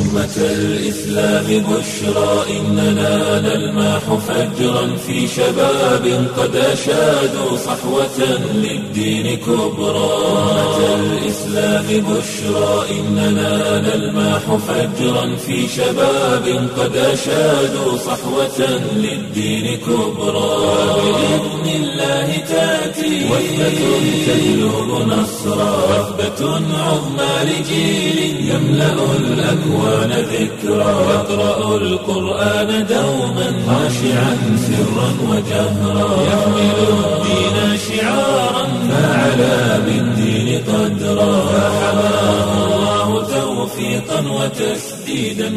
أمة الإسلام بشرى إننا نلمح فجرا في شباب قد أشادوا صحوة للدين كبرى أمة الإسلام بشرى إننا نلمح فجرا في شباب قد أشادوا صحوة للدين كبرى بإذن الله تأتي وثبة تجلب نصرا وثبة عظمى لجيل يملأ الأكوان ذكرا يقرأ القرآن دوما خاشعا سرا وجهرا يحمل الدين شعارا فعلى بالدين قدرا فحماه الله توفيقا وتسديدا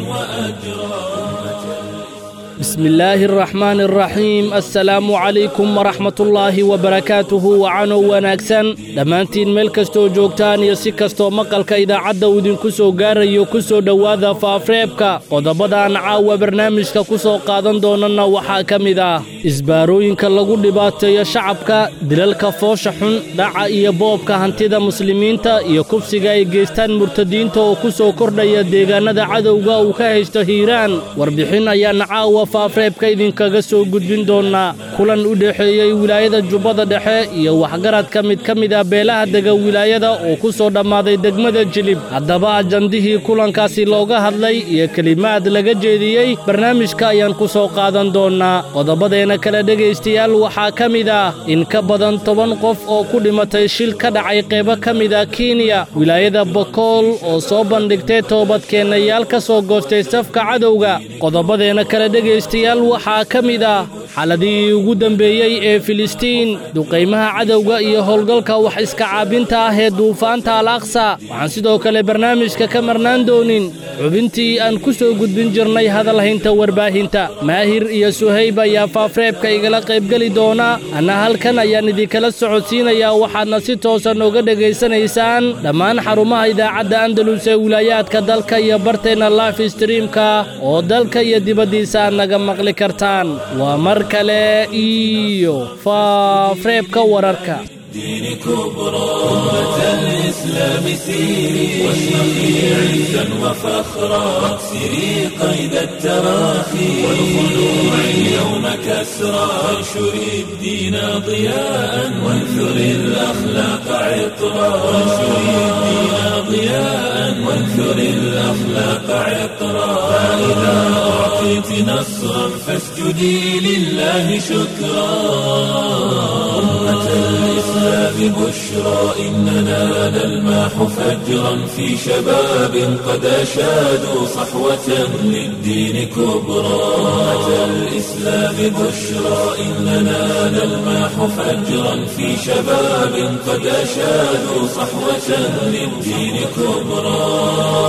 وأجرا بسم الله الرحمن الرحيم السلام عليكم ورحمة الله وبركاته وعانو wanaagsan dhammaantiin meel kastoo joogtaan iyo si kastoo maqalka idaacadda uu idinku soo gaarayo ku soo dhowaada faafreebka qodobadaan caawa barnaamijka ku soo qaadan doonana waxaa ka mid ah isbaarooyinka lagu dhibaateeyo shacabka dilalka foosha xun dhaca iyo boobka hantida muslimiinta iyo kufsiga ay geystaan murtadiinta oo ku soo kordhaya deegaannada cadowga uu ka haysto hiiraan warbixin ayaana caawa faafreebka idinkaga soo gudbin doonaa kulan u dhexeeyey wilaayada jubbada dhexe iyo waxgaradka mid ka mid ah beelaha dega wilaayada oo ku soo dhammaaday degmada jilib haddaba ajandihii kulankaasi looga hadlay iyo kelimaad laga jeediyey barnaamijka ayaan ku soo qaadan doonnaa qodobadeena kale dhegaystayaal waxaa ka mid ah in ka badan toban qof oo ku dhimatay shil ka dhacay qeybo ka mid ah kenya wilaayada bokool oo soo bandhigtay toobadkeennayaal ka soo goostay safka cadowga qodobadeena kale dhegaystayaal waxaa ka mid ah xaladihii ugu dembeeyey ee filistiin duqaymaha cadowga iyo howlgalka wax iska caabinta ah ee duufaanta al aqsa waxaan sidoo kale barnaamijka ka marnaan doonin xubintii aan ku soo gudbin jirnay hadalhaynta warbaahinta maahir iyo suhayb ayaa faafreebka igala qaybgeli doona anna halkan ayaan idinkala socodsiinayaa waxaadna si toosan oga dhegaysanaysaan dhammaan xarumaha idaacadda andalus ee wilaayaadka dalka iyo barteenna life streamka oo dalka iyo dibaddiisa aad naga maqli kartaan waa mar kale iyo faafreebka wararka الدين كبرى أمة الإسلام سيري واشرقي عزا وفخرا واكسري قيد التراخي والخلوع اليوم كسرى وانشري الدين ضياء وانثري الأخلاق عطرا وانشري الدين ضياء وانثري الأخلاق عطرا فإذا أعطيت نصرا فاسجدي لله شكرا أمة الإسلام بشرى إننا نلمح فجرا في شباب قد أشادوا صحوة للدين كبرى أمة الإسلام بشرى إننا نلمح فجرا في شباب قد أشادوا صحوة للدين كبرى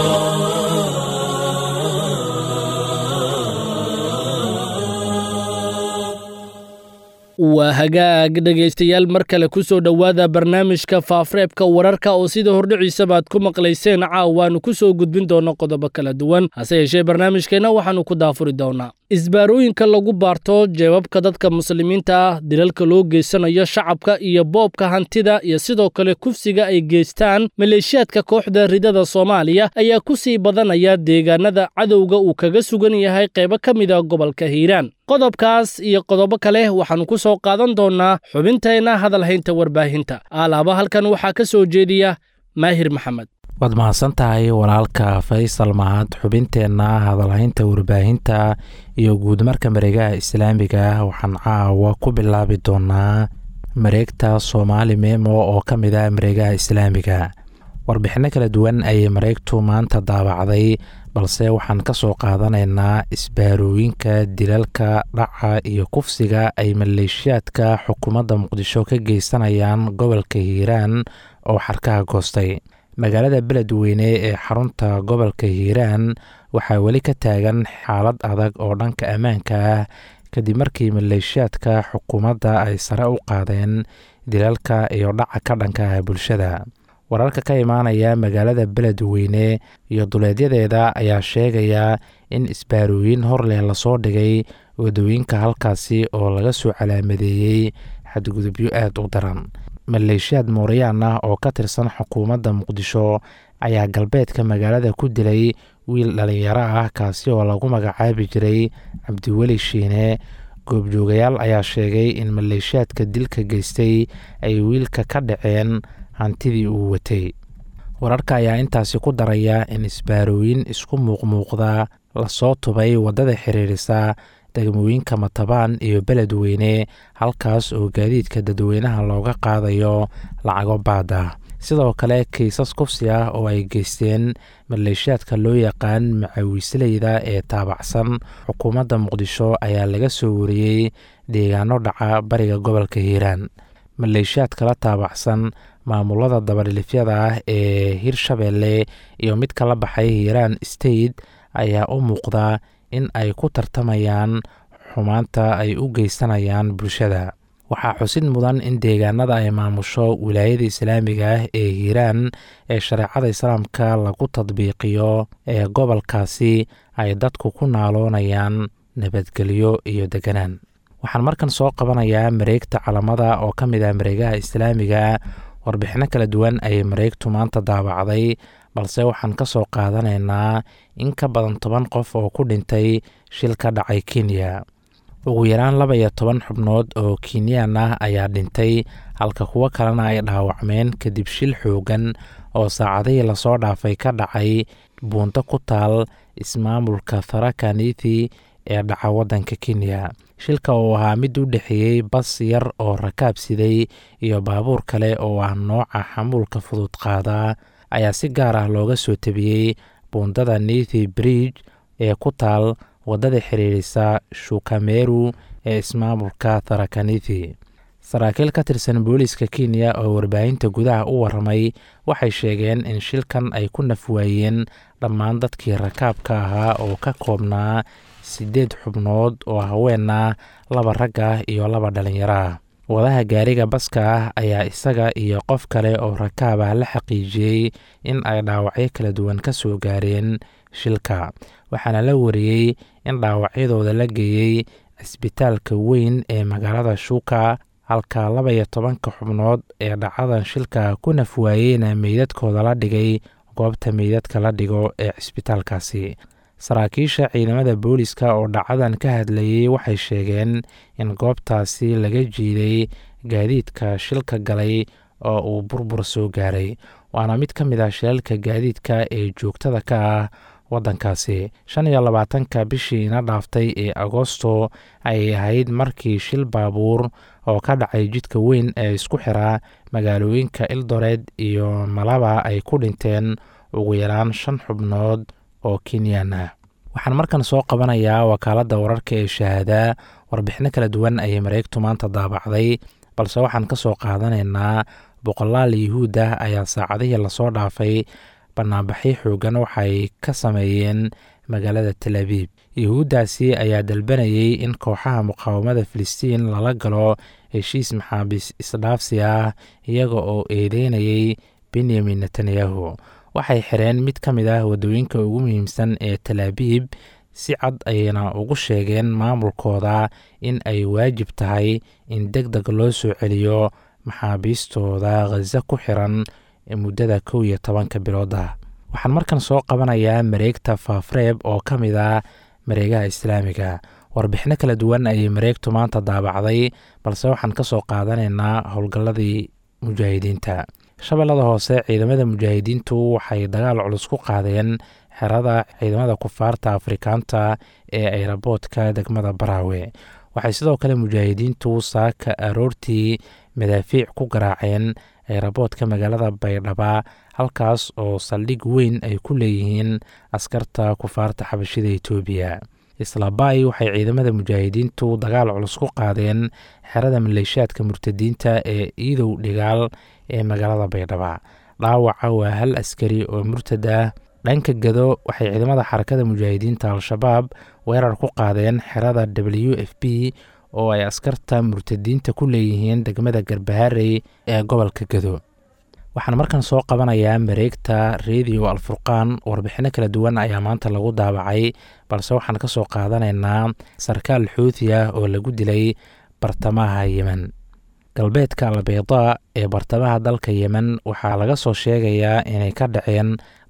waa hagaag dhegaystayaal mar kale ku soo dhowaada barnaamijka faafreebka wararka oo sida hordhiciisaba aad ku maqlayseen caawaannu ku soo gudbin doonno qodobo kala duwan hase yeeshee barnaamijkeenna waxaannu ku daafuri doonnaa isbaarooyinka lagu baarto jeebabka dadka muslimiinta ah dilalka loo geysanayo shacabka iyo boobka hantida iyo sidoo kale kufsiga ay geystaan maleeshiyaadka kooxda ridada soomaaliya ayaa ku sii badanaya deegaanada cadowga uu kaga sugan yahay qaybo ka mida gobolka hiiraan qodobkaas iyo qodobo kale waxaannu ku soo qaadan doonnaa xubinteenna hadalhaynta warbaahinta alaaba halkan waxaa ka soo jeediya maahir maxamed waad mahadsan tahay walaalka faysal mahad xubinteenna hadalhaynta warbaahinta iyo guudmarka mareegaha islaamiga waxaan caawa ku bilaabi doonaa mareegta soomaali memo oo ka mid ah mareegaha islaamiga warbixinno kala duwan ayay mareegtu maanta daabacday balse waxaan ka soo qaadanaynaa isbaarooyinka dilalka dhaca iyo kufsiga ay maleeshiyaadka xukuumadda muqdisho ka geysanayaan gobolka hiiraan oo xarkaha goostay magaalada beledweyne ee xarunta gobolka hiiraan waxaa weli ka taagan xaalad adag oo dhanka ammaanka ah kadib markii maleeshiyaadka xukuumadda ay sare u qaadeen dilalka iyo dhaca ka dhanka ah bulshada wararka ka imaanaya magaalada beledweyne iyo duleedyadeeda ayaa sheegaya in isbaarooyin horleh lasoo dhigay wadooyinka halkaasi oo laga soo calaamadeeyey xadgudubyo aada u daran maleeshiyaad mooriyaan ah oo ka tirsan xukuumadda muqdisho ayaa galbeedka magaalada ku dilay wiil dhallinyaro ah kaasi oo lagu magacaabi jiray cabdiweli shiine goobjoogayaal ayaa sheegay in maleeshiyaadka dilka geystay ay wiilka ka dhaceen hantidii uu watay wararka ayaa intaasi ku daraya in isbaarooyin isku muuqmuuqda lasoo tubay waddada xiriirisa degmooyinka matabaan iyo beledweyne halkaas oo gaadiidka dadweynaha looga qaadayo lacago baad ah sidoo kale kiisas kufsi ah oo ay geysteen maleeshiyaadka loo yaqaan macawiisleyda ee taabacsan xukuumadda muqdisho ayaa laga soo wariyey deegaano dhaca bariga gobolka hiiraan maleeshiyaad kala taabacsan maamulada dabadhilifyada ah ee hirshabeelle iyo mid kala baxay hiiraan state ayaa u muuqda in ay ku tartamayaan xumaanta ay u geysanayaan bulshada waxaa xusid mudan in deegaanada ay maamusho wilaayada islaamiga ah ee hiiraan ee shareecada islaamka lagu tadbiiqiyo ee gobolkaasi ay dadku ku naaloonayaan nabadgelyo iyo deganaan waxaan markan soo qabanayaa mareegta calamada oo ka mid ah mareegaha islaamiga warbixino kala duwan ayay mareegtu maanta daabacday balse waxaan ka soo qaadanaynaa in ka badan toban qof oo ku dhintay shil ka dhacay kenya ugu yaraan laba iyo toban xubnood oo kenyan ah ayaa dhintay halka kuwo kalena ay dhaawacmeen kadib shil xoogan oo saacadihii lasoo dhaafay ka dhacay buunto ku taal ismaamulka tharakanithi ee dhaca waddanka kenya shilka uu ahaa mid u dhexeeyey bas yar oo rakaab siday iyo baabuur kale oo ah nooca xamuulka fudud qaada ayaa si gaar ah looga soo tabiyey buundada nithi bridge ee ku taal waddada xiriirisa shukameru ee ismaamulka tharakanithi saraakiil ka tirsan booliiska kenya oo warbaahinta gudaha u waramay waxay sheegeen in shilkan ay ku nafwaayeen dhammaan dadkii rakaabka ahaa oo ka koobnaa siddeed xubnood oo haween ah laba rag ah iyo laba dhalinyaro ah wadaha gaariga baska ah ayaa isaga iyo qof kale oo rakaab ah la xaqiijiyey in ay dhaawacyo kala duwan ka soo gaareen shilka waxaana la wariyey in dhaawacyadooda la geeyey cisbitaalka weyn ee magaalada shuuka halka laba iyo tobanka xubnood ee dhacadan shilka ku nafwaayeyna meydadkooda la dhigay goobta meydadka la dhigo ee cisbitaalkaasi saraakiisha ciidamada booliska oo dhacadan ka hadlayey waxay sheegeen in goobtaasi laga jiiday gaadiidka shilka galay oo uu burbur soo gaaray waana mid ka mid ah shilalka gaadiidka ee joogtada ka ah waddankaasi shan iyo labaatanka bishii ina dhaaftay ee agosto ayay ahayd markii shil baabuur oo ka dhacay jidka weyn ee isku xiraa magaalooyinka ildoreed iyo malaba ay ku dhinteen ugu yaraan shan xubnood oo kenyan ah waxaan markan soo qabanayaa wakaaladda wararka ee shahaada warbixino kala duwan ayay mareegtu maanta daabacday balse waxaan ka soo qaadanaynaa boqolaal yuhuud ah ayaa saacadihii lasoo dhaafay banaanbaxyo xoogan waxay ka sameeyeen magaalada tel abiib yuhuuddaasi ayaa dalbanayay in kooxaha muqaawamada filistiin lala galo heshiis maxaabiis isdhaafsi ah iyaga oo eedeynayay benyamin netanyahu waxay xireen mid ka mid ah waddooyinka ugu muhiimsan ee tel abiib si cad ayayna ugu sheegeen maamulkooda in ay waajib tahay in deg deg loo soo celiyo maxaabiistooda khaza ku xiran muddada kow iyo tobanka bilood ah waxaan markan soo qabanayaa mareegta faafreeb oo ka mid ah mareegaha islaamiga warbixino kala duwan ayay mareegtu maanta daabacday balse waxaan ka soo qaadanaynaa howlgalladii mujaahidiinta shabeellada hoose ciidamada mujaahidiintu waxay dagaal culus ku qaadeen xerada ciidamada kufaarta afrikaanta ee ayraboodka degmada baraawe waxay sidoo kale mujaahidiintu saaka aroortii madaafiic ku garaaceen ayraboodka magaalada baydhaba halkaas oo saldhig weyn ay ku leeyihiin askarta kufaarta xabashida etoobiya islaabai waxay ciidamada mujaahidiintu dagaal culus ku qaadeen xerada maleeshiyaadka murtadiinta ee iidow dhigaal ee magaalada baydhaba dhaawaca waa hal askari oo murtad ah dhanka gado waxay ciidamada xarakada mujaahidiinta al-shabaab weerar ku qaadeen xerada w f b oo ay askarta murtadiinta ku leeyihiin degmada garbaharey ee gobolka gado waxaan markan soo qabanayaa mareegta redio alfurqaan warbixino kala duwan ayaa maanta lagu daabacay balse waxaan ka soo qaadanaynaa sarkaal xuuthi ah oo lagu dilay bartamaha yemen galbeedka albeyda ee bartamaha dalka yemen waxaa laga soo sheegayaa inay ka dhaceen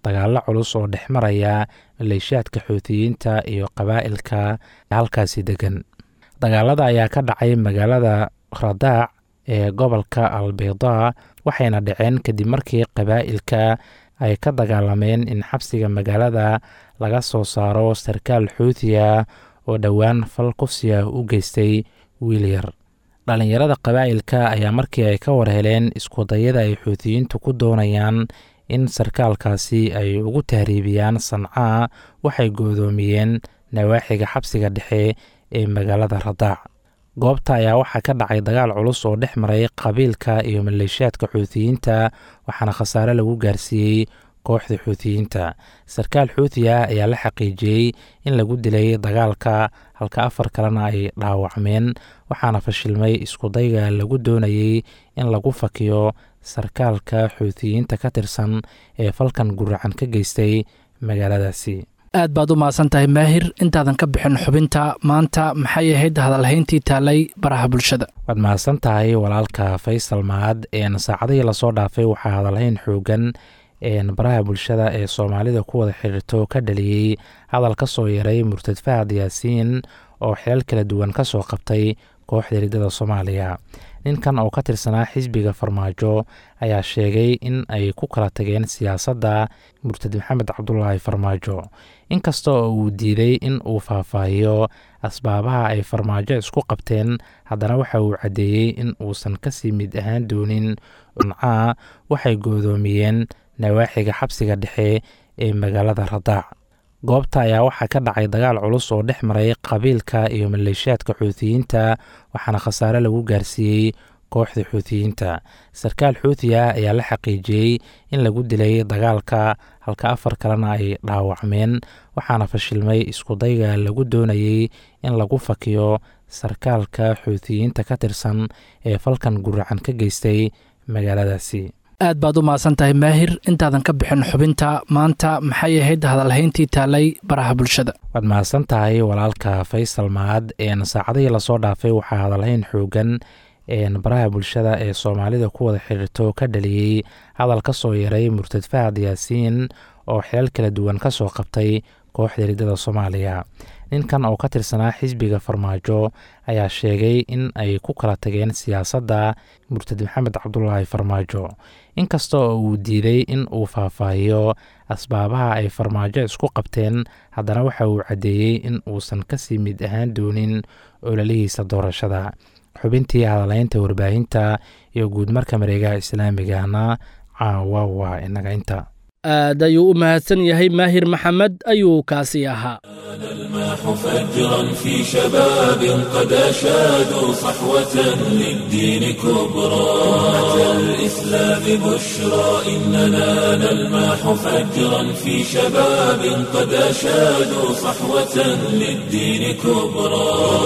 dagaallo culus oo dhex maraya maleeshiyaadka xuutiyiinta iyo qabaa'ilka halkaasi degan dagaalada ayaa ka dhacay magaalada radaac ee gobolka albeydaa waxayna dhaceen kadib markii qabaa'ilka ay ka dagaalameen in xabsiga magaalada laga soo saaro sarkaal xuutiya oo dhowaan fal kufsiya u geystay wiil yar dhallinyarada qabaa'ilka ayaa markii ay ka war heleen iskudayada ay xuutiyiintu ku doonayaan in sarkaalkaasi ay ugu tahriibiyaan sancaa waxay goodoomiyeen nawaaxiga xabsiga dhexe ee magaalada radaac goobta ayaa waxaa ka dhacay dagaal culus oo dhex maray qabiilka iyo maleeshiyaadka xuutiyiinta waxaana khasaare lagu gaarsiiyey kooxda xuutiyiinta sarkaal xuutiya ayaa la xaqiijiyey in lagu dilay dagaalka halka afar kalena ay dhaawacmeen waxaana fashilmay iskudayga lagu doonayey in lagu fakiyo sarkaalka xuutiyiinta ka tirsan ee falkan guracan ka geystay magaaladaasi aad baad u mahadsan tahay maahir intaadan ka bixin xubinta maanta maxay ahayd hadalhayntii taalay baraha bulshada waad mahadsan tahay walaalka faysal mahad een saacadihii lasoo dhaafay waxaa hadalhayn xoogan baraha bulshada ee soomaalida ku wada xiriirto ka dhaliyey hadal ka soo yaray murtad fahad yaasiin oo xilal kala duwan ka soo qabtay kooxda riddada soomaaliya ninkan oo ka tirsanaa xisbiga farmaajo ayaa sheegay in ay ku kala tageen siyaasadda murtad maxamed cabdulaahi farmaajo inkasta oo uu diiday in uu faahfaahiyo asbaabaha ay farmaajo isku qabteen haddana waxa uu caddeeyey in uusan kasii mid ahaan doonin uncaa waxay goodoomiyeen nawaaxiga xabsiga dhexe ee magaalada radaac goobta ayaa waxaa ka dhacay dagaal culus oo dhex maray qabiilka iyo maleeshiyaadka xuutiyiinta waxaana khasaare lagu gaarsiiyey kooxda xuutiyiinta sarkaal xuutiya ayaa la xaqiijiyey in lagu dilay dagaalka halka afar kalena ay dhaawacmeen waxaana fashilmay iskudayga lagu doonayey in lagu fakiyo sarkaalka xuutiyiinta ka tirsan ee falkan guracan ka geystay magaaladaasi aad baad u mahadsan tahay maahir intaadan ka bixin xubinta maanta maxay ahayd hadalhayntii taalay baraha bulshada waad mahadsan tahay walaalka faysal mahad een saacadihii lasoo dhaafay waxaa hadalhayn xoogan baraha bulshada ee soomaalida ku wada xiriirto ka dhaliyey hadal ka soo yaray murtad fahad yaasiin oo xilal kala duwan ka soo qabtay kooxda riddada soomaaliya ninkan oo ka tirsanaa xisbiga farmaajo ayaa sheegay in ay ku kala tageen siyaasadda murtad maxamed cabdulaahi farmaajo inkasta oo uu diiday in uu faahfaahiyo asbaabaha ay farmaajo isku qabteen haddana waxa uu caddeeyey in uusan kasii mid ahaan doonin ololihiisa doorashada xubintii hadalaynta warbaahinta iyo guudmarka mareegaha islaamigana caawa waa inaga inta aad ayuu u mahadsan yahay maahir maxamed ayuu kaasi ahaa الماح فجرا في شباب قد أشادوا صحوة للدين كبرى أتى الإسلام بشرى إننا نلماح فجرا في شباب قد أشادوا صحوة للدين كبرى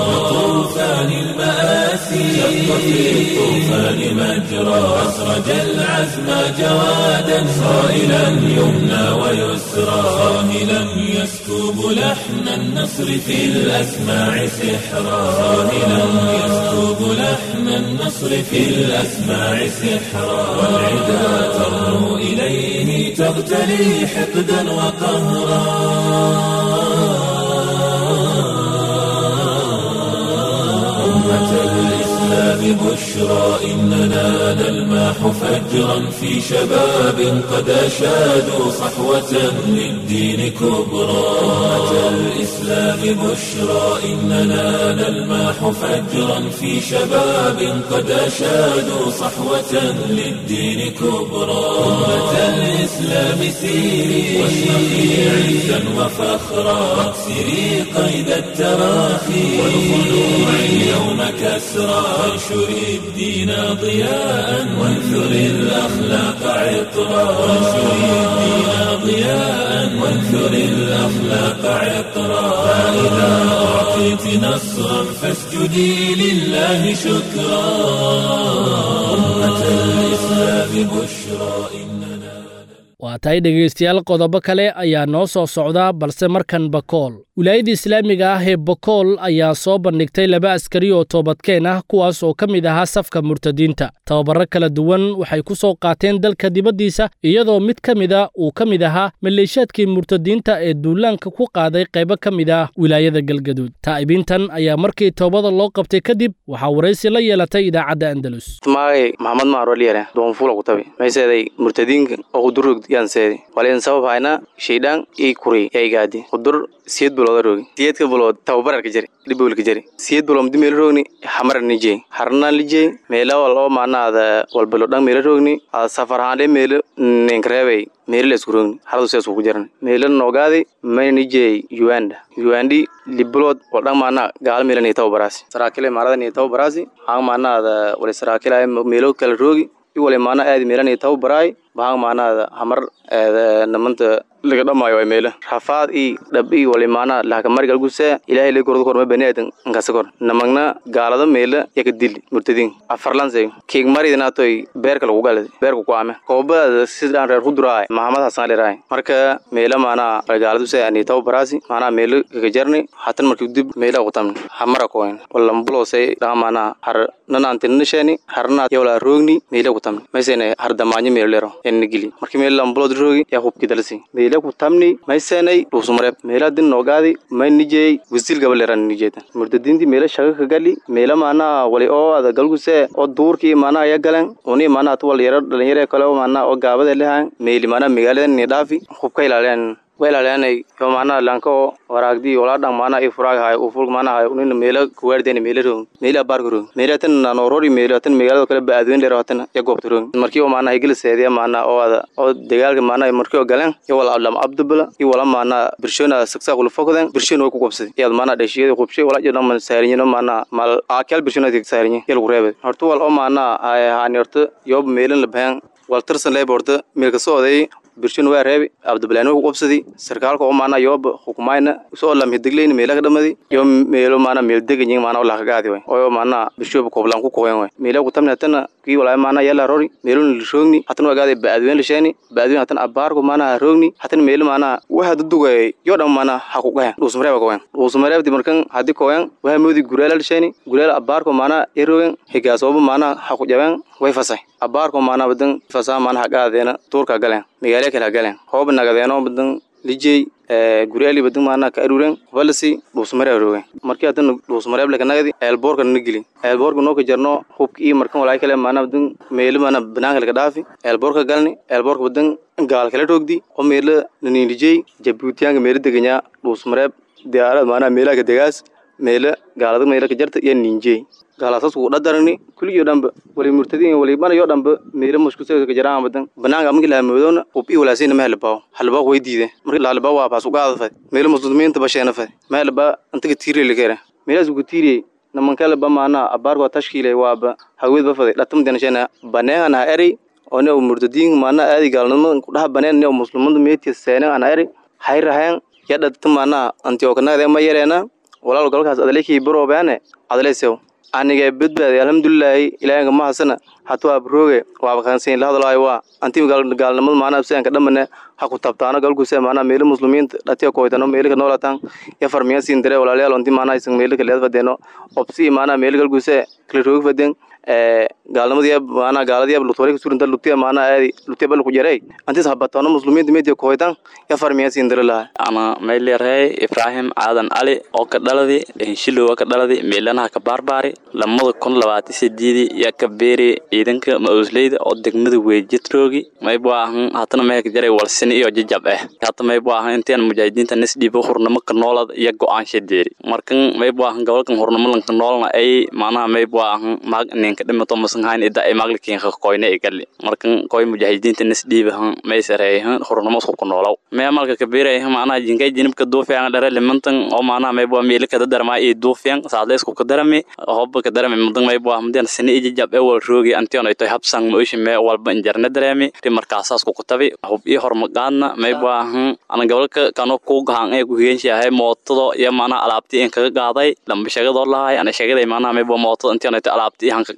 طوفان المآسي شق في الطوفان مجرى أسرج العزم جوادا صائلا يمنى ويسرى صاهلا يسكب لحن النصر في الأسماع سحرا صاهلا يسكب لحن النصر في الأسماع سحرا والعدا ترنو إليه تغتلي حقدا وقهرا أمة الإسلام بشرى إننا نلماح فجرا في شباب قد أشادوا صحوة للدين كبرى أمة الإسلام بشرى إننا نلماح فجرا في شباب قد أشادوا صحوة للدين كبرى أمة الإسلام سيري واشرقي عزا وفخرا واكسري قيد التراخي والخلوع اليوم كسرى وانشري الدين ضياء وانثري الأخلاق عطرا وانشري الدين ضياء وانثري الأخلاق عطرا فإذا أعطيت نصرا فاسجدي لله شكرا أمة الإسلام بشرى إننا waa tahay dhegaystayaal qodobo kale ayaa noo soo socda balse markan bakool wilaayada islaamiga ah ee bokool ayaa soo bandhigtay laba askari oo toobadkeen ah kuwaas oo ka mid ahaa safka murtadiinta tababaro kala duwan waxay ku soo qaateen dalka dibaddiisa iyadoo mid ka mida uu ka mid ahaa maleeshaadkii murtadiinta ee duulaanka ku qaaday qaybo ka mid ah wilaayada galgaduud taa'ibiintan ayaa markii toobada loo qabtay kadib waxaa waraysi la yeelatay idaacadda andalus magay maxamed maaroliyare doonfuula kutabi mayseeday murtadiinka oo kudurrog yaanseedi walen sabab hayna shaydhaan ii kuri yaigaadi kudur siyed bulooda rogi siyedka bulood tababararka jari dhibowlka jari siyed bulood mdi meela rogni xamara nijey harna lijey meela wal oo maanaada walbalo dhan meela rogni ada safar haande meela ninkareebay meela la isku rogni haradu sees ku jaran meela noogaadi mayna nijey uganda ugandi libulood wal dhan maana gaala meela nii tababaraasi saraakile maarada nii tababaraasi hang maanaada wali saraakile meelo kala rogi iwale maana aadi meela nii tababaraay bahang maanaada hamar namanta laga dhamaayo ay meela rafaad i dhab i wali maana lahakamari galguse ilaahay lay gordo korma bani aadan nkasa kor namagna gaalada meela yaka dili murtadin afarlanse kiig maridinatoy beerka lagu galad beerka ku ame koobada sidaan reer huduraay mahamad hasan leraay marka meela maana gaaladuse ani taw baraasi maana meela kaka jarni hatan marki dib meela kutamni hamara koen walambulose dhaga maana har nanantinisheni harna yawla roogni meela kutamni maysene har damaanyo meela lero enni gili marki meela lambulod roogi yaa hubki dalsi meela ku tamni maysenay dhuusmareeb meela din noogaadi may nijey wisil gabaleran nijeetan murtadiinti meela shaga ka gali meela maana wali oo ada galguse oo duurkii maana aya galan uni maana atu wal yaro dhalinyare kale oo maana oo gaabada lehan meeli maana magaalada ni dhaafi hubka ilaaleen wa ilaaleenay yo maana lanka oo waraagdi walaa dhan maana i furaag haay ufurg maana haay unina meela kuwaardeen meela roog meela baarka roog meela tan nanorori meela tan magaalada kale baadweyn dheer tan ya goobta roog markii oo maana higil seediya maana oo ada oo dagaalka maana markii oo galeen yo wala lam abdubla iyo wala maana birshona saksa kula fokoden birshona way ku qobsaday iyad maana dhashiyada qobshay wala jidhan man saarinyino maana mal akel birshona tig saarinyi yel ku reebay horta wal oo maana ay haani horta yob meelan la bahan wal tirsan lay borta meelka soo oday birshin waa reebi abdibalaani ku qobsadi sarkaalka oo maana yooba xukumayna usoo lam hidiglayna meela ka dhamadi yo meelo maana meel deganyin maana olaa kagaadi way oo maana bishooba koblan ku kowen way meela ku tamni hatana kii walaa maana yala rori meelo lishoogni hatana wagaadi baadweyn lisheeni baadweyn hatana abaarku maana roogni hatana meelo maana waxa dudugay yo dhan maana ha ku gahen dhuusmareeba kowen dhuusmareebdi markan hadi kowen waxa moodi gureela lisheeni gureela abaarku maana yaroogen higaasoba maana ha ku jaben way fasay abaarku maana badan fasaa maana hagaadeena tuurka galeen magaala kale hagaleen hoob nagadeeno badan lijey gureeli badan maana ka aruuren balasi dhuusmare aroogen markii hadan dhuusmareeb laka nagadi eelboorka na geli eelboorka noo ka jarno hubka iyo markan walaa kale maana badan meelo maana banaanka laka dhaafi eelboorka galni eelboorka badan gaal kala roogdi oo meelo naniilijey jabuutiyaanka meelo deganyaa dhuusmareeb diyaarad maana meelaha ka degaas meelo gaalada meelo ka jarta iyo ninjey gaalasaas ugu dhadarani kuligii dhanba wali murtadiin wali mana yoo dhanba meelo muskusaka jaraan badan banaanka markii la hamoodona ub i walaasina ma halabaaw halabaa way diide markii la halabaa waa baas ugaada fad meelo muslimiinta basheena fad ma halabaa antaga tiiriye lakera meelaas ugu tiiriye namankalaba maana abaarko tashkiile waaba hawed ba faday dhatam denashena baneehan ha eri one murtadiin maana aadi gaalnimo kudhaha baneen ne muslimada meetiya seenen ana eri hayrahayan yadhata maana antiokanagade ma yareena walaal galkaas adalekii baroobeane adalesew anige badbaadi alxamdulilaahi ilaahinka mahasana hatu abrooge waaba kansiin la hadlaayo waa anti gaalnimada maana absianka dhamane ha ku tabtaano galkuse maana meelo muslimiinta dhatiya koytano meelika noolatan ya farmiya siin dare walaalayaal anti maana isan meelika leed fadeeno obsi maana meelo galkuse kala roogi faden gaalnimadii maana gaaladii lutore ka surinta lutiya maana aadi lutiya bal ku jaray antis habatono muslimiinta meediya koytan ya farmiya siin dare laha ana meelirey ibrahim aadan ali oo ka dhaladi henshilowa ka dhaladi meelanaha ka baarbaari lamada kun labaati sideedi ya ka beeri ciidanka ma-uusleyda oo degmada weejitroogi maybu ahan hatana meeka jaray walsini iyo jajab eh hata maybu ahan intian mujaahidiinta nisdhiibo hurnamo ka noolad iyo go-aansha deeri markan maybu ahan gobolkan hurnamo lanka noolna ay macnaha maybu ahan maag ninka dhimato masanhayn ida ay maaglikinka koyne igali markan koy mujaahidiinta nisdhiibahan maysareeyahan hurnamo isku ku noolow mee malka kabeerayahan macnaha jinkay jinibka duufiyan dhere limantan oo macnaha maybu meeli kada darmaa iyo duufiyan saadle isku kadarami hobba kadarami mudan maybu ah mudan sini iyo jajab ee wal roogi antion ay toy habsan mooshi mee walba injarna dareemi ri markaasaas ku kutabi hub iyo hormaqaadna maybu ahan ana gobolka kano ku gahan ee ku higeenshaahay mootada iyo macnaha alaabtii in kaga qaaday lamba sheegadoo lahay ana sheegaday macnaha maybu mootada intion ay toy alaabtii han ka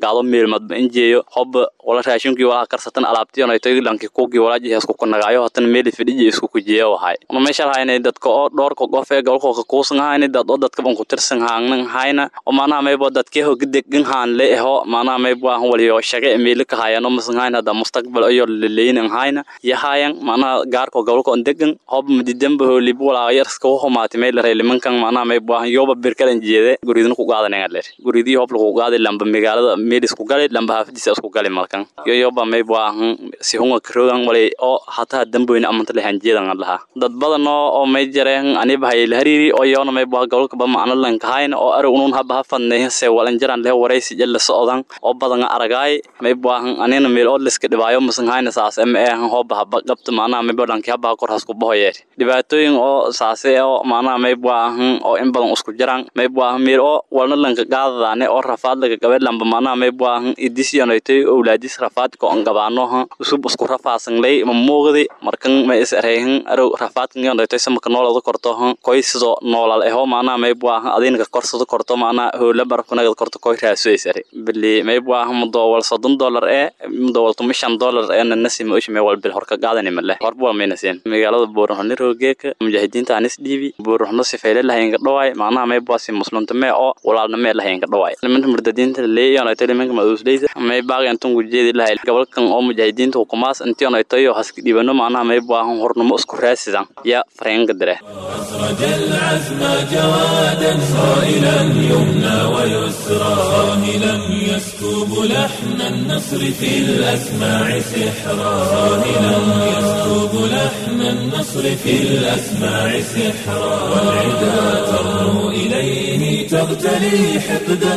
qaado meelmadba injeeyo hobba wala raashinkii walaa karsatan alaabtiyoonaytoy lanki kuugii walaaji heesku kunagaayo hatan meeli fidhiji isku kujiya wahay una meesha lahayna dadka oo dhowrka qof ee gobolka kuusan hayna dad oo dadka ban ku tirsan haangnan hayna oo maanaha maybo dadkee hoga degan haan le eho maanaha maybo ahan waliyo shaga meeli ka hayano masan hayna hada mustaqbal ayo leleynan hayna yahayan maanaha gaarka gobolka on degan hob madidanba hoolibu walaa yarska humaati meel rey limankan maanaha maybo ahan yoba birkalan jeede guridin ku qaadanaya leer guridii hob lagu qaaday lamba magaalada meel isku galay lamba hafdiisa isku galay markan yo yoba maybo ahan si hunga karogan walay oo hataa damboyna amanta lehan jeedan laha dad badan oo may jareen aniba hayl hariiri oo yoona maybo gobolka ba macna lan kahayna oo arag unun haba hafadnay se walan jaran leh waraysi jalla socdan oo badan aragaay maybo ahan anina meel oo liska dhibaayo masan hayna saas ama ee ahan hoba haba qabta maanaha maybo dhanki haba kor hasku bahoyeer dhibaatooyin oo saase oo maanaha maybo ahan oo in badan isku jiraan maybo ahan meel oo walna lanka qaadadaane oo rafaad laga qabay lamba maanaha maybo ahan idisiyonaytay owlaadis rafaad ko an gabaano usub isku rafaasan lay ma muuqdi markan ma is ereyhan arow rafaadkan yonaytay samaka noolada korto koy sido noolal eho maanaha maybo ahan adinka korsado korto maanaha hoola barafkunagad korto koy raaso is ere bili maybo ahan mudowal soddon dollar ee mudowal tumi shan dollar ee nanasi ma ushime wal bil horka qaadani male horba wal maynaseen magaalada buurahoni rogeeka mujaahidiinta anis dhiibi buurahno sifeyle lahaynka dhawaay maanaha maybo asi muslimta mee oo walaalnamee lahaynka dhawaay limanka murdadiinta leeyonaytay limanka maduusleyda may baaqyantan gujeedi lahay gobolkan oo mujaahidiinta hukumaas intionaytayo haska dhibano maanaha maybo ahan hornimo isku raasidan ya fareenka dire أسرج العزم جوادا صائلا يمنى ويسرى صاهلا يسكب لحن النصر في الأسماع سحرا صاهلا يسكب لحن النصر في الأسماع سحرا والعدا ترنو إليه تغتلي حقدا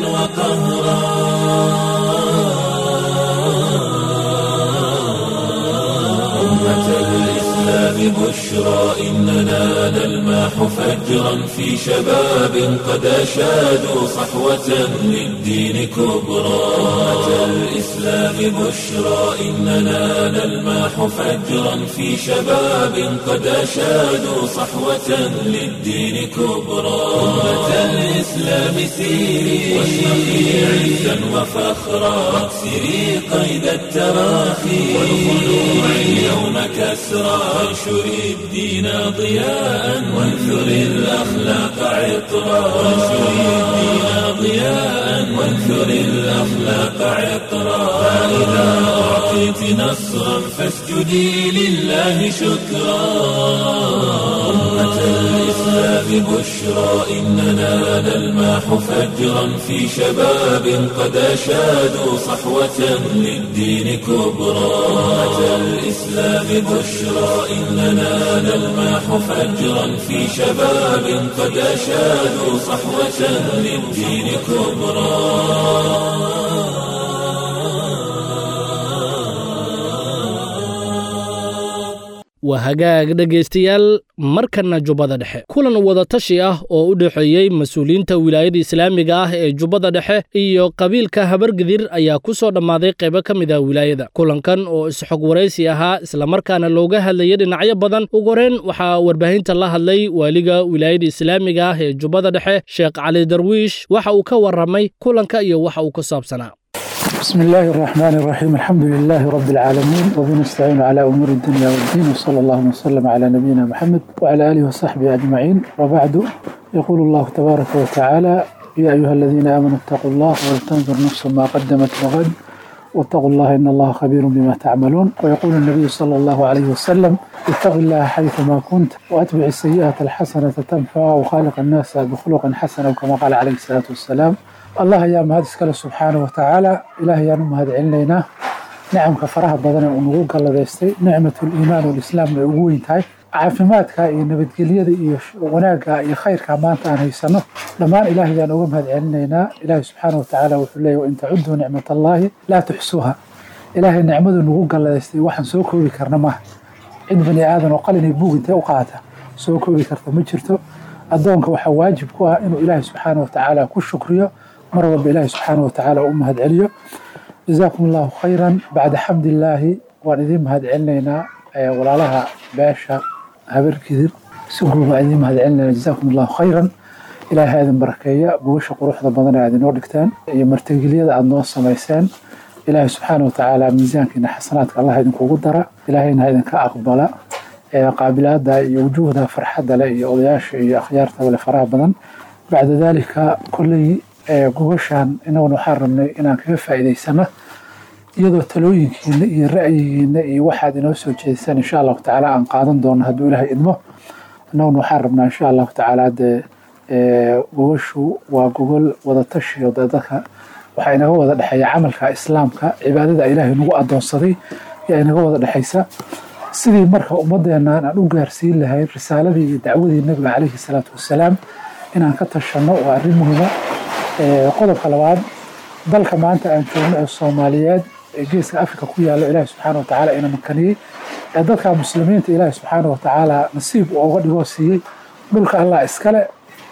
وقهرا أمة الإسلام بشرى إننا نلماح فجرا في شباب قد أشادوا صحوة للدين كبرى أمة الإسلام بشرى إننا نلماح فجرا في شباب قد أشادوا صحوة للدين كبرى أمة الإسلام سيري واشرقي عزا وفخرا واكسري قيد التراخي والخلوع اليوم كسرى وانشري الدين ضياء وانثري الأخلاق عطرا وانشري الدين ضياء وانثري الأخلاق عطرا فإذا أعطيت نصرا فاسجدي لله شكرا أمة الإسلام بشرى إننا نلماح فجرا في شباب قد أشادوا صحوة للدين كبرى أمة الإسلام بشرى إننا نلماح فجرا في شباب قد أشادوا صحوة للدين كبرى waa hagaag dhegaystayaal markanna jubbada dhexe kulan wadatashi ah oo u dhexeeyey mas-uuliyiinta wilaayada islaamiga ah ee jubbada dhexe iyo qabiilka habargidir ayaa ku soo dhammaaday qaybo ka mid ah wilaayada kulankan oo isxog waraysi ahaa islamarkaana looga hadlayay dhinacyo badan ugu horeen waxaa warbaahinta la hadlay waaliga wilaayada islaamiga ah ee jubbada dhexe sheekh cali darwiish waxa uu ka warramay kulanka iyo waxa uu ku saabsanaa بسم الله الرحمن الرحيم الحمد لله رب العالمين وبنستعين على أمور الدنيا والدين وصلى الله وسلم على نبينا محمد وعلى آله وصحبه أجمعين وبعد يقول الله تبارك وتعالى يا أيها الذين آمنوا اتقوا الله ولتنظر نفس ما قدمت لغد واتقوا الله إن الله خبير بما تعملون ويقول النبي صلى الله عليه وسلم اتق الله حيثما كنت وأتبع السيئة الحسنة تنفع وخالق الناس بخلق حسن كما قال عليه الصلاة والسلام allah ayaa mahad iskale subxaana wa tacaala ilaah ayaan u mahad celinaynaa nicamka faraha badan ee uu nagu galladaystay nicmatuliimaan walislaam ay ugu weyn tahay caafimaadka iyo nabadgelyada iyo wanaagga iyo khayrka maanta aan haysano dhammaan ilaah ayaan uga mahad celinaynaa ilaahi subxaana wa tacaala wuxuu leeyahy wain tacuduu nicmat allaahi laa tuxsuuha ilaahay nicmadu nagu galladaystay waxaan soo koobi karna maaha cid bani aadan oo qalin iyo buug intee u qaata soo koobi karta ma jirto addoonka waxaa waajib ku ah inuu ilaahi subxaana wa tacaala ku shukriyo mar walba ilaahi subxaana watacaala u mahad celiyo jazaakum allahu khayran bacda xamdillaahi waan idiin mahad celinaynaa walaalaha beesha habarkidir si guud baan idiin mahad celinayna jazaakum allahu khayran ilaahay ha idin barakeeya gogasha quruxda badan ee aad inoo dhigteen iyo martigelyada aad noo samayseen ilaahay subxaana watacaala miisaankiina xasanaadka allah idinkugu dara ilaahayna ha idinka aqbala qaabilaada iyo wujuuhda farxadda leh iyo odayaasha iyo akhyaartaba leh faraha badan bacda daalika kolley gogashaan inaguna waxaan rabnay inaan kaga faa'iidaysano iyadoo talooyinkiina iyo ra'yigiina iyo waxaad inoo soo jeedisaan insha allahu tacaala aan qaadan doono hadduu ilaahay idmo annaguna waxaan rabnaa insha allahu tacaala dee gogashu waa gogol wadatashi oo dee dadka waxaa inaga wada dhexeeya camalka islaamka cibaadada ilaahay nagu adoonsaday yaa inaga wada dhexaysa sidii marka ummadeennan aan u gaarsiin lahayn risaaladii iyo dacwadii nabiga calayhi salaatu wasalaam inaan ka tashanno waa arrin muhiima qodobka labaad dalka maanta aan joogno ee soomaaliyeed ee geeska afrika ku yaalo ilaahi subxaana wa tacaala ina makaniyey ee dadka muslimiinta ilaahi subxaana wa tacaala nasiib uu uga dhigoo siiyey dhulka allah iskale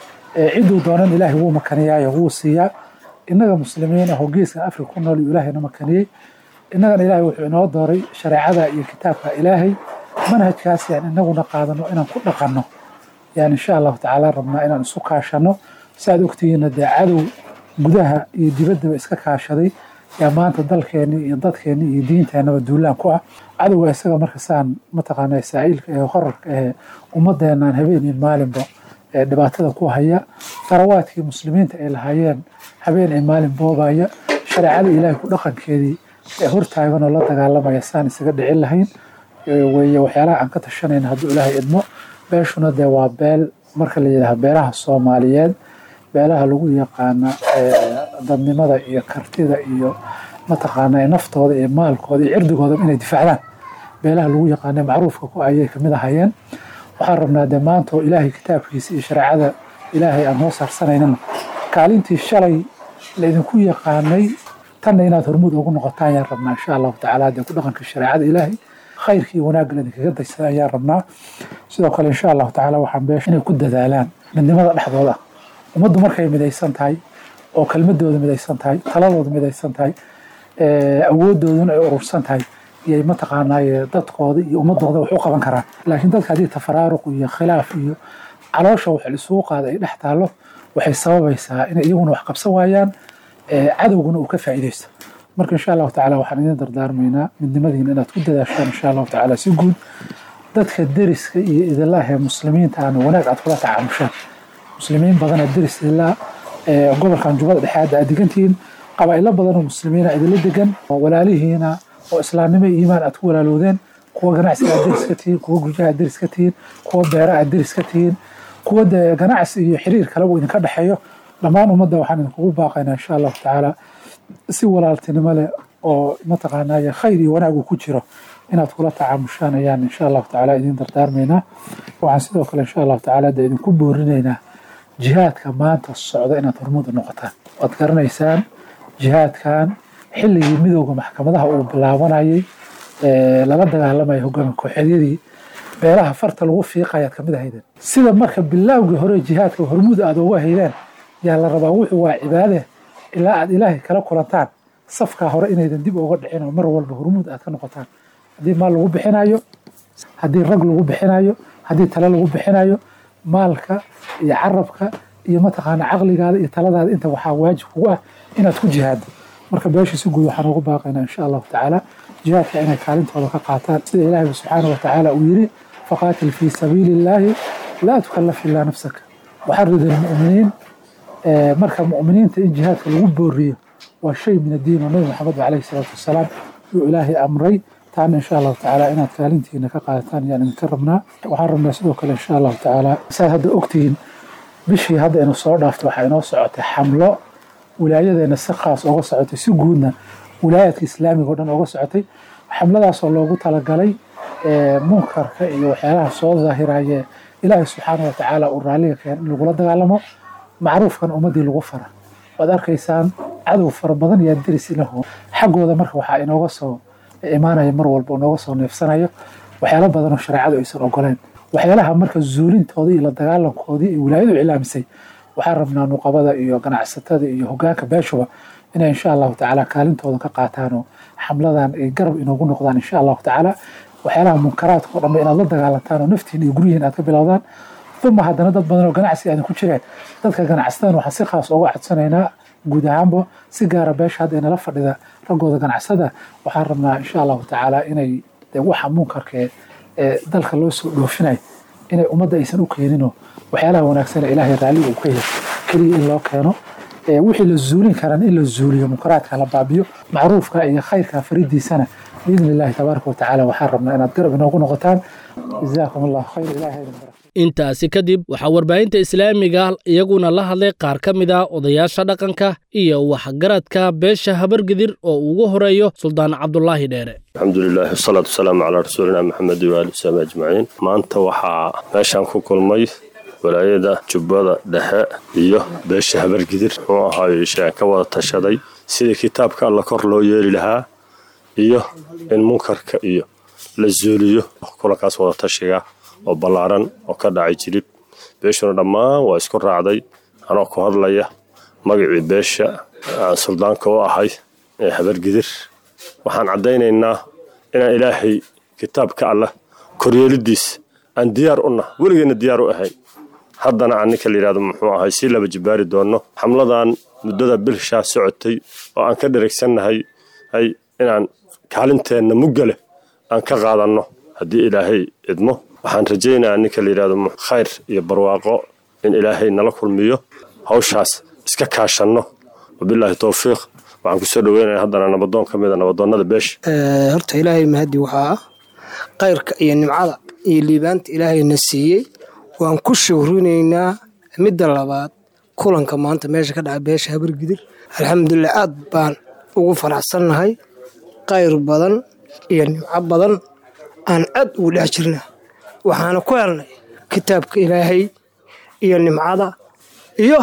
cidduu doonan ilaahay wuu makaniyaayo wuu siiyaa innaga muslimiin ahoo geeska afrika ku nool uu ilaahayna makaniyey innagana ilaahay wuxuu inoo dooray shareecada iyo kitaabka ilaahay manhajkaas yaan inaguna qaadano inaan ku dhaqanno yaan insha allahu tacaala rabnaa inaan isu kaashanno saaad ogtihiinna dee cadow gudaha iyo dibaddaba iska kaashaday yaa maanta dalkeennii iyo dadkeennii iyo diinteennaba duulaan ku ah cadowga isaga marka saan mataqaanaa saa'ilka ee horarka ee ummaddeennan habeen iyo maalinba ee dhibaatada ku haya farawaadkii muslimiinta ay lahaayeen habeen iyo maalin boobaya shareecada ilaahay ku dhaqankeedii ee hortaagan oo la dagaalamaya saan isaga dhicin lahayn weeye waxyaalaha aan ka tashanayna hadduu ilaahay idmo beeshuna dee waa beel marka la yidhaha beelaha soomaaliyeed beelaha lagu yaqaana dadnimada iyo kartida iyo mataqaana naftooda iyo maalkooda iyo cirdigooda inay difaacdaan beelaha lagu yaqaana macruufka ku ayay kamid ahayeen waxaan rabnaa dee maanta oo ilaahay kitaabkiisa iyo shareecada ilaahay aan hoo saarsanaynan kaalintii shalay laydinku yaqaanay tanna inaad hormuud ugu noqotaan ayaan rabnaa insha allahu tacaala dee ku dhaqanka shareecada ilaahay khayrka iyo wanaagga laydinkaga daysada ayaan rabnaa sidoo kale insha allahu tacaala waxaan beesha inay ku dadaalaan midnimada dhexdooda ummaddu markay midaysan tahay oo kelmadooda midaysan tahay taladooda midaysan tahay awoodooduna ay urursan tahay iyay mataqaanaaye dadkooda iyo ummadooda wax u qaban karaan laakiin dadka haddii tafaraaruq iyo khilaaf iyo caloosha wax lisugu qaada ay dhex taallo waxay sababaysaa inay iyaguna wax qabsan waayaan cadowguna uu ka faa'iidaysto marka insha allahu tacaala waxaan idin dardaarmaynaa midnimadiina inaad ku dadaashaan insha allahu tacaala si guud dadka deriska iyo idillah ee muslimiinta aana wanaag aad kula tacaamushaan muslimiin badana deris ilaa gobolkan jubbada dhexe hadda aad degantihiin qabaa'ilo badanoo muslimiina idinla degan oo walaalihiina oo islaamnimo iyo iimaan aad ku walaalowdeen kuwa ganacsiga aad deris ka tihiin kuwa guryaha aad deris ka tihiin kuwa beera aad deris ka tihiin kuwa dee ganacsi iyo xiriir kale uu idinka dhexeeyo dhammaan ummadda waxaan idinkugu baaqaynaa insha allahu tacaala si walaaltinimo leh oo mataqaanaaye khayr iyo wanaag uu ku jiro inaad kula tacaamushaan ayaan insha allahu tacaala idin dardaarmaynaa waxaan sidoo kale insha allahu tacaala dee idinku boorinaynaa jihaadka maanta socda inaad hormuud u noqotaan waad garanaysaan jihaadkan xilligii midowda maxkamadaha uu bilaabanayay lala dagaalamayay hogaami kooxeedyadii beelaha farta lagu fiiqayaad kamid ahaydeen sida marka bilaawgii hore jihaadka hormuud aad uga haydeen yaa la rabaa wuxuu waa cibaade ilaa aad ilaahay kala kulantaan safkaa hore inaydan dib uga dhicin oo mar walba hormuud aad ka noqotaan haddii maal lagu bixinayo haddii rag lagu bixinayo haddii tale lagu bixinayo maalka iyo carabka iyo mataqaana caqligaada iyo taladaada inta waxaa waajib kugu ah inaad ku jihaado marka beesha si guud waxaan ugu baaqaynaa insha allahu tacaala jihaadka inay kaalintooda ka qaataan sida ilaahi subxaana wa tacaala uu yiri faqaatil fii sabiili illaahi laa tukallaf ilaa nafsaka waxarid almu'miniin marka mu'miniinta in jihaadka lagu booriyo waa shay min addiin oo nabi maxamed calayhi salaatu wasalaam yuu ilaahay amray taana insha allahu tacaala inaad kaalintiina ka qaadataan ayaan idinka rabnaa waxaan rabnaa sidoo kale insha allahu tacaala saad hadda ogtihiin bishii hadda inu soo dhaafto waxaa inoo socotay xamlo wilaayadeena si khaas oga socotay si guudna wilaayaadka islaamiga o dhan oga socotay xamladaasoo loogu talagalay munkarka iyo waxyaalaha soo daahiraye ilaahay subxaana wa tacaala uu raalliga keen in lagula dagaalamo macruufkan ummaddii lagu fara waad arkaysaan cadow fara badan yaa deris ilahu xaggooda marka waxaa inooga soo imaanaya mar walba inooga soo neefsanayo waxyaalo badan oo shareecadu aysan ogoleen waxyaalaha marka zuulintooda iyo la dagaalankoodii iyo wilaayadu cilaamisay waxaan rabnaa nuqabada iyo ganacsatada iyo hogaanka beeshuba inay insha allahu tacaala kaalintooda ka qaataanoo xamladan ay garab inoogu noqdaan insha allahu tacaala waxyaalaha munkaraadka o dhanba inaad la dagaalantaan oo naftiin iyo guryihiin aad ka bilowdaan uma haddana dad badan oo ganacsi aadan ku jireen dadka ganacsatada waxaan si khaas uga codsanaynaa guud ahaanba si gaara beesha hadda inala fadhida raggooda ganacsada waxaan rabnaa insha allahu tacaala inay waxa munkarkee ee dalka loo soo dhoofinay inay ummadda aysan u keenino waxyaalaha wanaagsan ee ilaahay raalliga uu ka yahay keliya in loo keeno wixii la zuulin karan in la zuuliyo munkaraadka la baabiyo macruufka iyo khayrka faridiisana biidni illahi tabaaraka watacaala waxaan rabnaa inaad garab inoogu noqotaan jazaakum allahu khayr ilahay idin barak intaasi kadib waxaa warbaahinta islaamiga iyaguna la hadlay qaar ka mid a odayaasha dhaqanka iyo waxgaradka beesha habargidir oo ugu horeeyo suldaan cabdulaahi dheere alxamdulilahi wasalaatu wasalaamu calaa rasuulina maxamed waali wasabi ajmaciin maanta waxaa meeshaan ku kulmay walaayada jubbada dhexe iyo beesha habargidir muxuu ahaayo sheen ka wada tashaday sidii kitaabka alla kor loo yeeli lahaa iyo in munkarka iyo la zuuliyo kulankaas wada tashiga oo ballaaran oo ka dhacay jilib beeshuna dhammaan waa isku raacday anoo ku hadlaya magacii beesha aan suldaanka u ahay ee habargidir waxaan caddaynaynaa inaan ilaahay kitaabka allah koryeelidiis aan diyaar u nah weligeenna diyaar u ahayn haddana aan ninka layidhahdo muxuu ahay si laba jibaari doonno xamladan muddada bilshaa socotay oo aan ka dheregsannahay hay inaan kaalinteenna mugga leh aan ka qaadanno haddii ilaahay idmo waxaan rajaynayaa ninka layidhahdo khayr iyo barwaaqo in ilaahay nala kulmiyo hawshaas iska kaashanno wabilaahi towfiiq waxaan kusoo dhaweynaya haddana nabadoon ka mida nabadoonnada beesha horta ilaahay mahadi waxaa ah kayrka iyo nimcada iyo liibaanta ilaahayna siiyey waan ku shawrinaynaa midda labaad kulanka maanta meesha ka dhaca beesha habargidir alxamdulilah aad baan ugu faraxsannahay kayr badan iyo nimco badan aan aad ugu dhex jirna waxaana ku helnay kitaabka ilaahay iyo nimcada iyo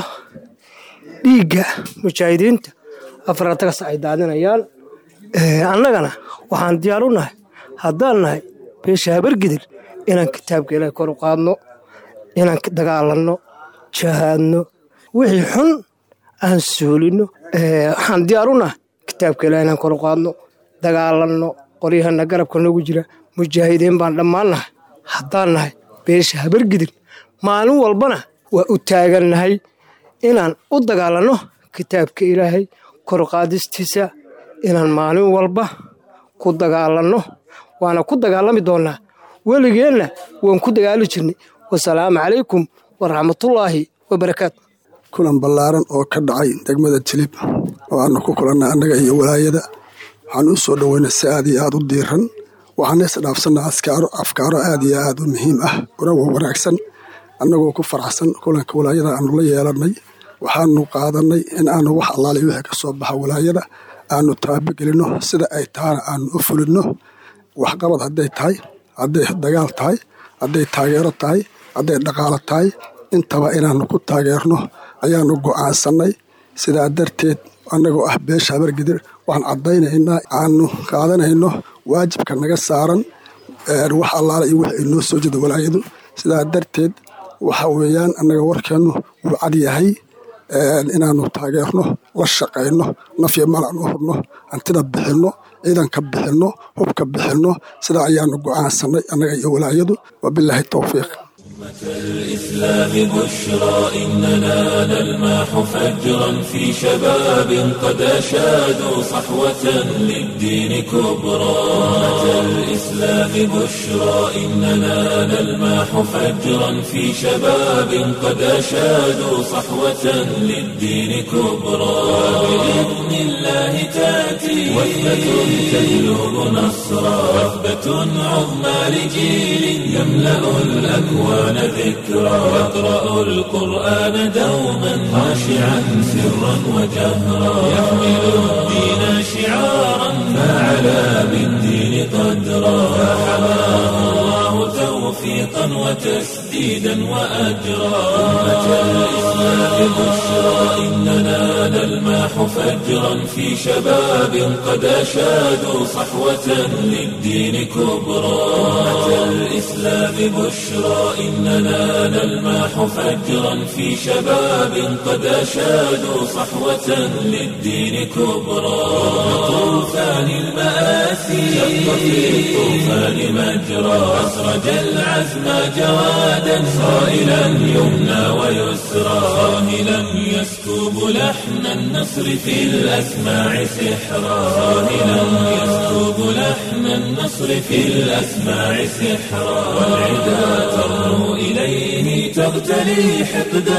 dhiigga mujaahidiinta afaratagas ay daadinayaan annagana waxaan diyaar u nahay haddaan nahay beesha habargidir inaan kitaabka ilaahay kor u qaadno inaan dagaalanno jahaadno wixii xun aan suulinno waxaan diyaar u nahay kitaabka ilahay inaan kor u qaadno dagaalanno qoryahana garabka noogu jira mujaahidiin baan dhammaan nahay haddaan nahay beesha habargidir maalin walbana waa u taagannahay inaan u dagaalanno kitaabka ilaahay korqaadistiisa inaan maalin walba ku dagaalanno waana ku dagaalami doonnaa weligeenna waan ku dagaali jirnay wasalaamu calaykum waraxmatullaahi wabarakaatu kulan ballaaran oo ka dhacay degmada jilib oo aanu ku kulannay annaga iyo walaayada waxaan u soo dhoweynay si aad iyo aad u diiran waxaan isdhaafsannaa askaaro afkaaro aad iyo aad u muhiim ah urawa wanaagsan annagoo ku faraxsan kulanka walaayada aanu la yeelannay waxaanu qaadannay in aanu wax allaali wixii ka soo baxa walaayada aanu taabagelinno sida ay tahana aanu u fulinno waxqabad hadday tahay hadday dagaal tahay hadday taageero tahay hadday dhaqaalo tahay intaba inaannu ku taageerno ayaannu go'aansannay sidaa darteed annagoo ah beesha habargidir waxaan caddaynaynaa aanu qaadanayno waajibka naga saaran wax allaala iyo wix ay noo soo jeedo walaayadu sidaa darteed waxa weeyaan annaga warkeennu wuu cad yahay inaannu taageerno la shaqayno nafya malan u hurno hantida bixinno ciidanka bixinno hubka bixinno sidaa ayaannu go'aansannay annaga iyo walaayadu wabilaahi towfiiq الإسلام بشرى إننا نلماح فجرا في شباب قد أشادوا صحوة للدين كبرى الإسلام بشرى إننا نلماح فجرا في شباب قد أشادوا صحوة للدين كبرى بإذن الله تأتي وثبة تجلب نصرا وثبة عظمى لجيل يملأ الأكوان ذكرى يقرأ القرآن دوما خاشعا سرا وجهرا يحمل الدين شعارا فعلى بالدين قدرا فحماه الله توفيقا وتسديدا وأجرا أمة الإسلام بشرى إننا نلمح فجرا في شباب قد أشادوا صحوة للدين كبرى أمة الإسلام بشرى إننا نلمح فجرا في شباب قد أشادوا صحوة للدين كبرى طوفان المآسي شق في الطوفان مجرى أسرج العزم جوادا صائلا يمنى ويسرى صاهلا يسكب لحن النصر في الأسماع سحرا صاهلا يسكب لحن النصر في الأسماع سحرا والعدا ترنو إليه تغتلي حقدا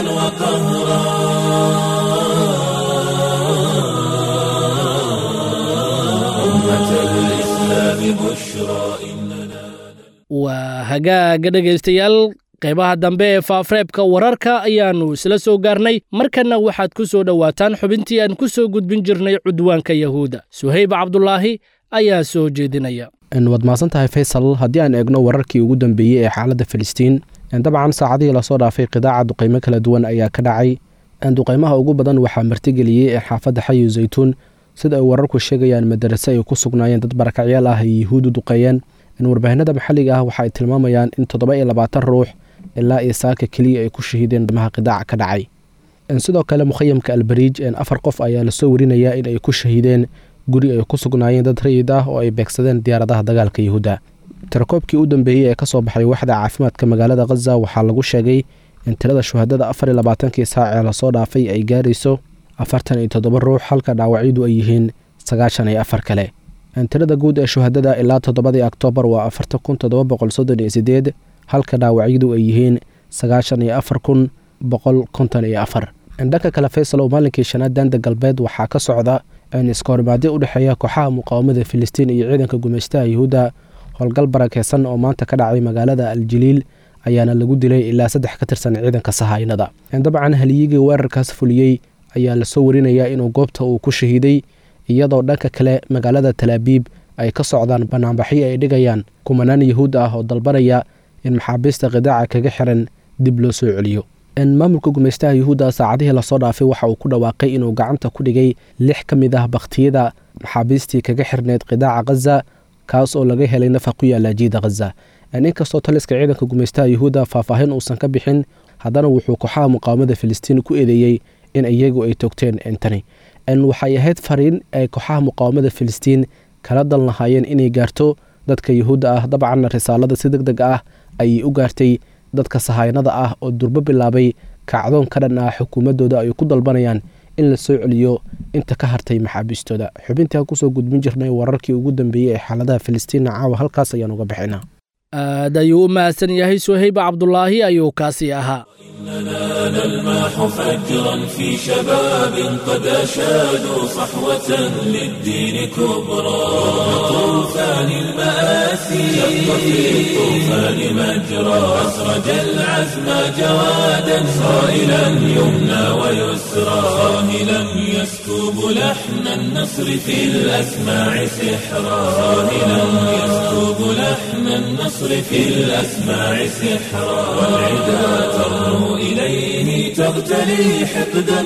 وقهرا أمة الإسلام بشرى إننا waa hagaaga dhegaystayaal qaybaha dambe ee faafreebka wararka ayaannu isla soo gaarnay markanna waxaad ku soo dhowaataan xubintii aan ku soo gudbin jirnay cudwaanka yahuudda suhayb cabdulaahi ayaa soo jeedinaya waad mahadsan tahay faysal haddii aan eegno wararkii ugu dambeeyey ee xaaladda filistiin dabcan saacadihii lasoo dhaafay qidaaca duqaymo kala duwan ayaa ka dhacay duqaymaha ugu badan waxaa martigeliyey ee xaafadda xayu zaytuun sida ay wararku sheegayaan madarase ay ku sugnaayeen dad barakacyaal ah ay yuhuudu duqeeyeen warbaahinada maxalliga ah waxa ay tilmaamayaan in toddoba iyo labaatan ruux ilaa iyo saaka keliya ay ku shahiideen damaha qidaaca ka dhacay sidoo kale mukhayamka albariij afar qof ayaa lasoo warinayaa in ay ku shahiideen guri ay ku sugnaayeen dad rayid ah oo ay beegsadeen diyaaradaha dagaalka yuhuudda tirakoobkii u dambeeyey ee kasoo baxay waxda caafimaadka magaalada khaza waxaa lagu sheegay in tirada shuhadada afar iyo labaatankii saac ee lasoo dhaafay ay gaarayso afartan iyo toddoba ruux halka dhaawacyadu ay yihiin sagaashan iyo afar kale tirada guud ee shuhadada ilaa toddobadii oktoobar waa afartan kun toddoba boqol soddon iyo sideed halka dhaawacyadu ay yihiin sagaashan iyo afar kun boqol konton iyo afar dhanka kale faysal oo maalinkii shanaad daanda galbeed waxaa ka socda iskahorimaadyo u dhexeeya kooxaha muqaawamada filistiin iyo ciidanka gumeystaha yuhuudda howlgal barakeysan oo maanta ka dhacay magaalada aljaliil ayaana lagu dilay ilaa saddex ka tirsan ciidanka sahaynada dabcan haliyigii weerarkaas fuliyey ayaa lasoo warinayaa inuu goobta uu ku shahiiday iyadoo dhanka kale magaalada talaabiib ay ka socdaan banaanbaxyo ay dhigayaan kumanaan yahuud ah oo dalbanaya in maxaabiista qidaaca kaga xiran dib loo soo celiyo maamulka gumeystaha yuhuudda saacadihii lasoo dhaafay waxa uu ku dhawaaqay inuu gacanta ku dhigay lix ka mid ah bakhtiyada maxaabiistii kaga xirneyd qidaaca khaza kaas oo laga helay nafa ku yaala jiida khaza inkastoo taliska ciidanka gumeystaha yuhuudda faahfaahin uusan ka bixin haddana wuxuu kooxaha muqaawamada filistiin ku eedeeyey in iyagu ay toogteen intani waxay ahayd fariin ay kooxaha muqaawamada filistiin kala dal lahaayeen inay gaarto dadka yuhuudda ah dabcanna risaalada si deg deg ah ayay u gaartay dadka sahaynada ah oo durbo bilaabay kacdoon ka dhan ah xukuumaddooda ay ku dalbanayaan in la soo celiyo inta ka hartay maxaabiistooda xubintaa kusoo gudbin jirnay wararkii ugu dambeeyey ee xaaladaha filistiinna caawa halkaas ayaan uga bixinaa aad ayuu u mahadsan yahay suhayba cabdulaahi ayuu kaasi ahaa إننا نلمح فجرا في شباب قد أشادوا صحوة للدين كبرى طوفان المآسي شق في الطوفان مجرى أسرج العزم جوادا صائلا يمنى ويسرى صاهلا يسكب لحن النصر في الأسماع سحرا صاهلا يسكب لحن النصر في الأسماع سحرا والعدا ترنو إليه تغتلي حقدا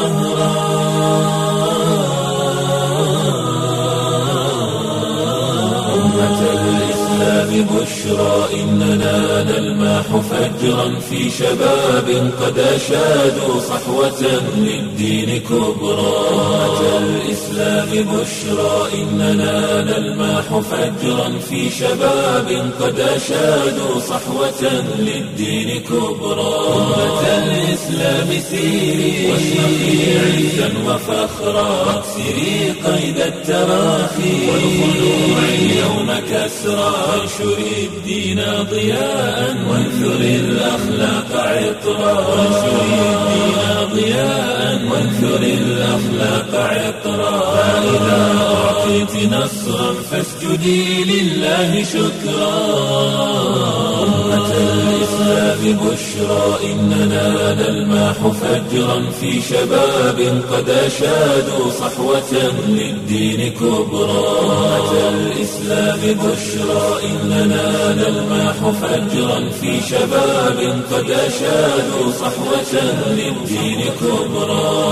وقهرا أمة الإسلام بشرى إننا نلمح فجرا في شباب قد أشادوا صحوة للدين كبرى أمة الإسلام بشرى إننا نلمح فجرا في شباب قد أشادوا صحوة للدين كبرى أمة الإسلام سيري واشرقي عزا وفخرا واكسري قيد التراخي والخلوع اليوم كسرى وانشري الدين ضياء وانثري الأخلاق عطرا وانشري الدين ضياء وانثري الأخلاق عطرا فإذا أعطيت نصرا فاسجدي لله شكرا أمة الإسلام بشرى إننا نلمح فجرا في شباب قد أشادوا صحوة للدين كبرى أمة الإسلام بشرى إننا نلمح فجرا في شباب قد أشادوا صحوة للدين كبرى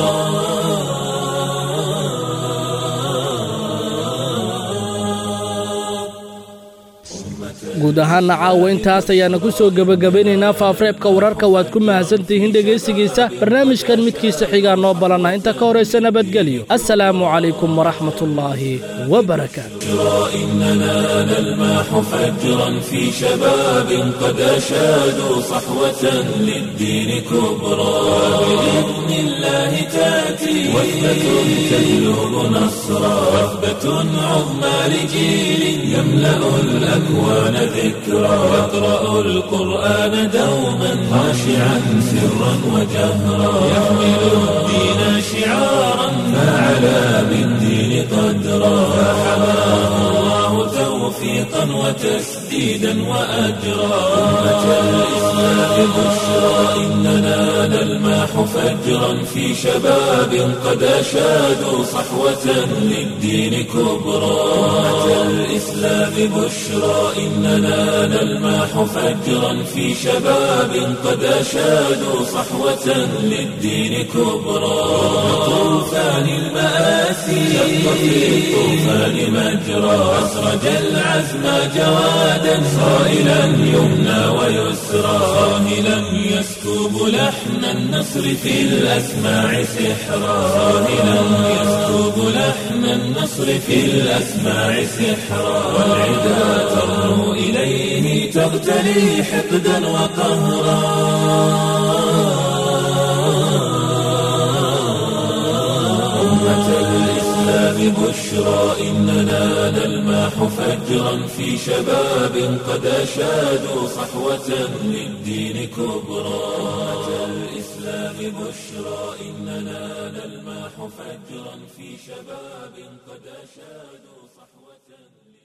guud ahaanna caawa intaas ayaana ku soo gebagabeynaynaa faafreebka wararka waad ku mahadsantihiin dhegaysigiisa barnaamijkan midkiisa xigaa noo balana inta ka horaysa nabadgelyo assalaamu calaykum waraxmatullaahi wabarakaatu إننا نلمح فجرا في شباب قد أشادوا صحوة للدين كبرى بإذن الله تأتي وثبة تهلب نصرا وثبة عظمى لجيل يملأ الأكوان ذكرا يقرأ القرآن دوما خاشعا سرا وجهرا يحمل الدين شعارا فعلى بالدين قدرا فحماه الله توفيقا وتسديدا وأجرا أمة الإسلام بشرى إننا نلمح فجرا في شباب قد أشادوا صحوة للدين كبرى أمة الإسلام بشرى إننا نلمح فجرا في شباب قد أشادوا صحوة للدين كبرى طوفان المآسي شق في الطوفان مجرى أسرج العزم جوادا صائلا يمنى ويسرى صاهلا يسكب لحن النصر في الأسماع سحرا صاهلا يسكب لحن النصر في الأسماع سحرا والعدا ترنو إليه تغتلي حقدا وقهرا أمة الإسلام بشرى إننا نلمح فجرا في شباب قد أشادوا صحوة للدين كبرى أمة الإسلام بشرى إننا نلمح فجرا في شباب قد أشادوا صحوة